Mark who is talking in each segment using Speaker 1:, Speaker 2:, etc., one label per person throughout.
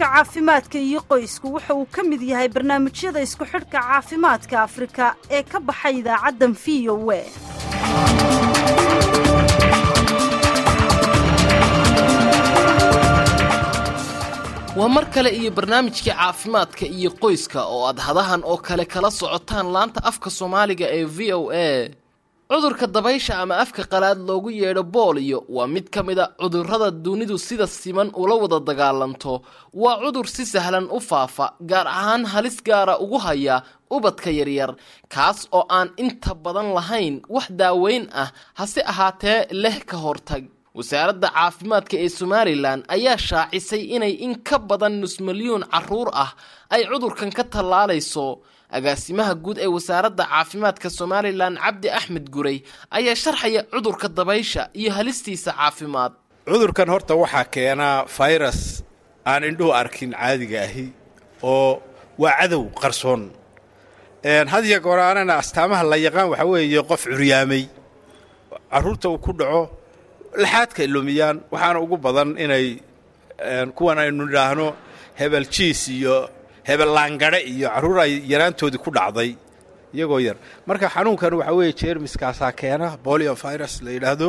Speaker 1: xidhka caafimaadka iyo qoysku waxa uu ka mid yahay barnaamijyada isku xidhka caafimaadka afrika ee ka baxay idaacaddan v o e
Speaker 2: waa mar kale iyo barnaamijkii caafimaadka iyo qoyska oo aad hadahan oo kale kala socotaan laanta afka soomaaliga ee v o a cudurka dabaysha ama afka qalaad loogu yeedho booliyo waa mid ka mid a cudurrada dunidu sida siman ula wada dagaalanto waa cudur si sahlan u faafa gaar ahaan halis gaara ugu haya ubadka yaryar kaas oo aan inta badan lahayn wax daaweyn ah hase ahaatee leh ka hortag wasaaradda caafimaadka ee somalilan ayaa shaacisay inay in ka badan nus milyuun caruur ah ay cudurkan ka tallaalayso agaasimaha guud ee wasaaradda caafimaadka somalilan cabdi axmed guray ayaa sharxaya cudurka dabaysha iyo halistiisa caafimaad
Speaker 3: cudurkan horta waxaa keenaa fayras aan indhuhu arkin caadiga ahi oo waa cadow qarsoon hadiya goor aanana astaamaha la yaqaan waxaa weeye qof curyaamay caruurta uu ku dhaco laxaadka lumiyaan waxaana ugu badan inay kuwan aynu idhaahno hebel jiis iyo hebel laangare iyo carruur ay yaraantoodii ku dhacday iyagoo yar marka xanuunkan waxaa weeye jeermiskaasaa keena bolio virus la yidhaahdo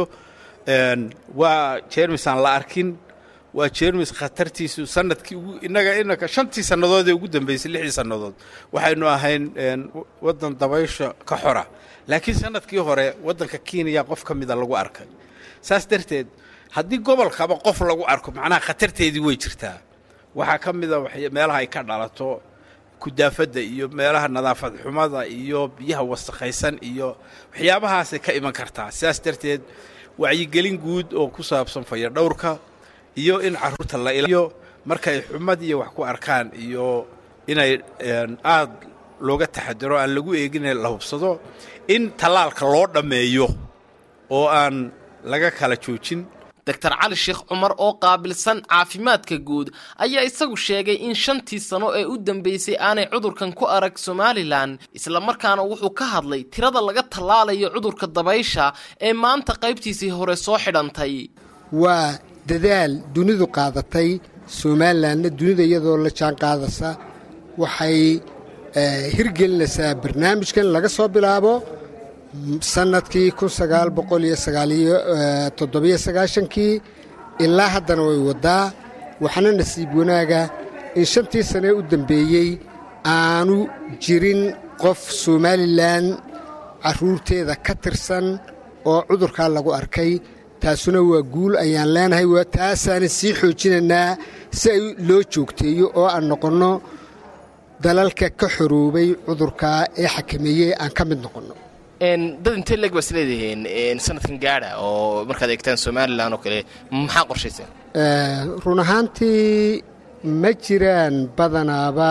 Speaker 3: waa jeermis aan la arkin waa jeermis khatartiisu sanadkii ugu innaga inaka shantii sannadood ee ugu dambaysay lixdii sannadood waxaynu ahayn waddan dabaysha ka xora laakiin sanadkii hore waddanka kenya qof ka mida lagu arkay saas darteed haddii gobolkaba qof lagu arko macnaha khatarteedii way jirtaa waxaa ka mida meelaha ay ka dhalato kudaafadda iyo meelaha nadaafad xumada iyo biyaha wasakhaysan iyo waxyaabahaasay ka iman kartaa sidaas darteed wacyigelin guud oo ku saabsan fayadhowrka iyo in carruurta la ilayo markay xumad iyo wax ku arkaan iyo inay aad looga taxadiro aan lagu eegin la hubsado in tallaalka loo dhammeeyo oo aan laga kala joojin
Speaker 2: doctor cali sheekh cumar oo qaabilsan caafimaadka guud ayaa isagu sheegay in shantii sano ee u dambeysay aanay cudurkan ku arag somalilan islamarkaana wuxuu ka hadlay tirada laga tallaalayo cudurka dabaysha ee maanta qaybtiisii hore soo xidhantay
Speaker 4: waa dadaal dunidu qaadatay somalilanna dunida iyadoo la jaan qaadasa waxay hirgelinaysaa barnaamijkan laga soo bilaabo sanadkii kun sagaal boqol iyo sagaaliyo toddobiyo sagaashankii ilaa haddana way waddaa waxaana nasiib wanaaga in shantii sanee u dambeeyey aanu jirin qof somalilan carruurteeda ka tirsan oo cudurkaa lagu arkay taasuna waa guul ayaan leenahay taasaanan sii xoojinaynaa si ay loo joogteeyo oo aan noqonno dalalka ka xoroobay cudurkaa ee xakameeyey aan ka mid noqonno
Speaker 2: dad intee leeg baa isleedihiin sanadkan gaadha oo markaad eegtaan somalilan oo kale maxaa qorshayseen
Speaker 4: run ahaantii ma jiraan badanaaba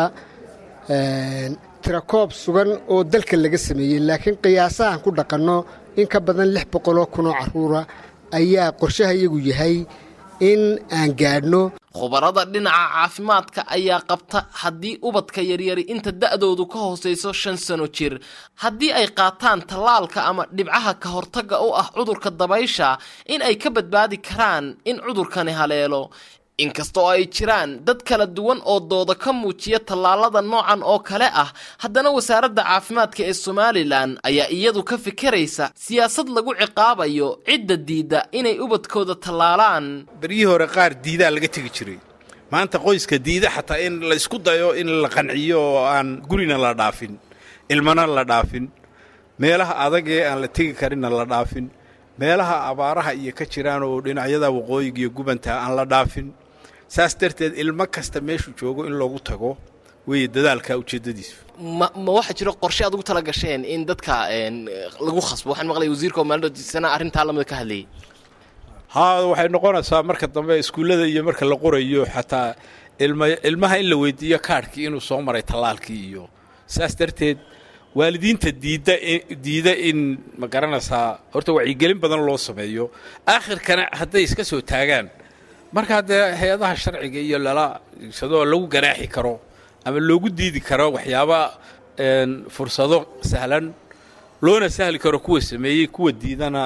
Speaker 4: tirakoob sugan oo dalka laga sameeyey laakiin qiyaasahan ku dhaqanno in ka badan lix boqoloo kunoo carruura ayaa qorshaha iyagu yahay in aan gaadhno
Speaker 2: khubarada dhinaca caafimaadka ayaa qabta haddii ubadka yaryari inta da'doodu ka hoosayso shan sano jir haddii ay qaataan tallaalka ama dhibcaha ka hortagga u ah cudurka dabaysha in ay ka badbaadi karaan in cudurkani haleelo inkastoo ay jiraan dad kala duwan oo dooda ka muujiya tallaalada noocan oo kale ah haddana wasaaradda caafimaadka ee somalilan ayaa iyadu ka fikiraysa siyaasad lagu ciqaabayo cidda diidda inay ubadkooda tallaalaan
Speaker 3: beryihii hore qaar diidaa laga tegi jiray maanta qoyska diida xataa in la isku dayo in la qanciyo oo aan gurina la dhaafin ilmana la dhaafin meelaha adagee aan la tegi karinna la dhaafin meelaha abaaraha iyo ka jiraan oo dhinacyada waqooyiga iyo gubantaa aan la dhaafin saas darteed ilmo kasta meeshuu joogo in loogu tago weeye dadaalka ujeeddadiisu
Speaker 2: ma ma waxaa jiro qorshe aad ugu tala gasheen in dadka lagu khasbo waxaan maqlay wasiirka oo maalindhoodisana arrintaa lamida ka hadlayay
Speaker 3: haa waxay noqonaysaa marka dambe iskuullada iyo marka la qorayo xataa ilma ilmaha in la weydiiyo kaadhkii inuu soo maray tallaalkii iyo saas darteed waalidiinta diidda diida in ma garanaysaa horta wacyigelin badan loo sameeyo aakhirkana hadday iska soo taagaan markaa dee hay-adaha sharciga iyo lala sadoo lagu ganaaxi karo ama loogu diidi karo waxyaaba fursado sahlan loona sahli karo kuwa sameeyey kuwa diidana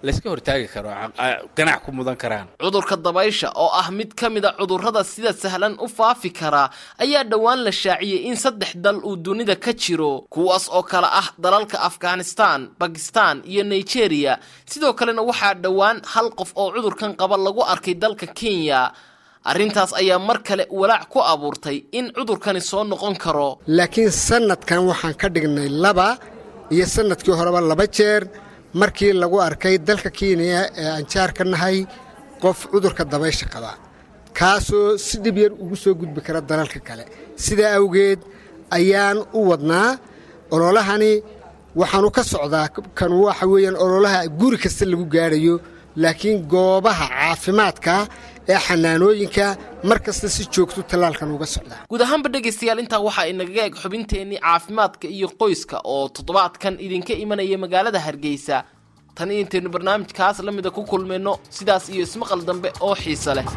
Speaker 3: layska hortaagi karo ganac ku mudan karaan
Speaker 2: cudurka dabaysha oo ah mid ka mid a cudurrada sida sahlan u faafi karaa ayaa dhowaan la shaaciyey in saddex dal uu dunida ka jiro kuwaas oo kale ah dalalka afghanistan bakistan iyo nigeria sidoo kalena waxaa dhowaan hal qof oo cudurkan qaba lagu arkay dalka kenya arrintaas ayaa mar kale walaac ku abuurtay in cudurkani soo noqon karo
Speaker 4: laakiin sannadkan waxaan ka dhignay laba iyo sannadkii horeba laba jeer markii lagu arkay dalka kenya ee aan jaar ka nahay qof cudurka dabaysha qaba kaasoo si dhib yar ugu soo gudbi kara dalalka kale sidaa awgeed ayaan u wadnaa ololahani waxaanu ka socdaa kan waxa weeyaan ololaha guri kasta lagu gaadhayo laakiin goobaha caafimaadka ee xanaanooyinka mar kasta si joogto tallaalkan uga socdaa
Speaker 2: guud ahaanba dhegaystayaal intaa waxaa inagaga eg xubinteennii caafimaadka iyo qoyska oo toddobaadkan idinka imanaya magaalada hargeysa tan iyo intaynu barnaamijkaas la mida ku kulmayno sidaas iyo ismaqal dambe oo xiise leh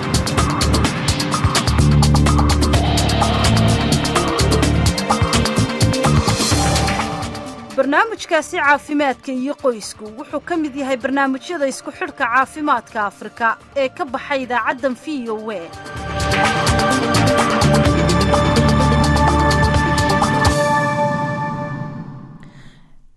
Speaker 1: barnaamijkaasi caafimaadka iyo qoysku wuxuu ka mid yahay barnaamijyada isku xidhka caafimaadka afrika ee ka baxay idaacaddan v o e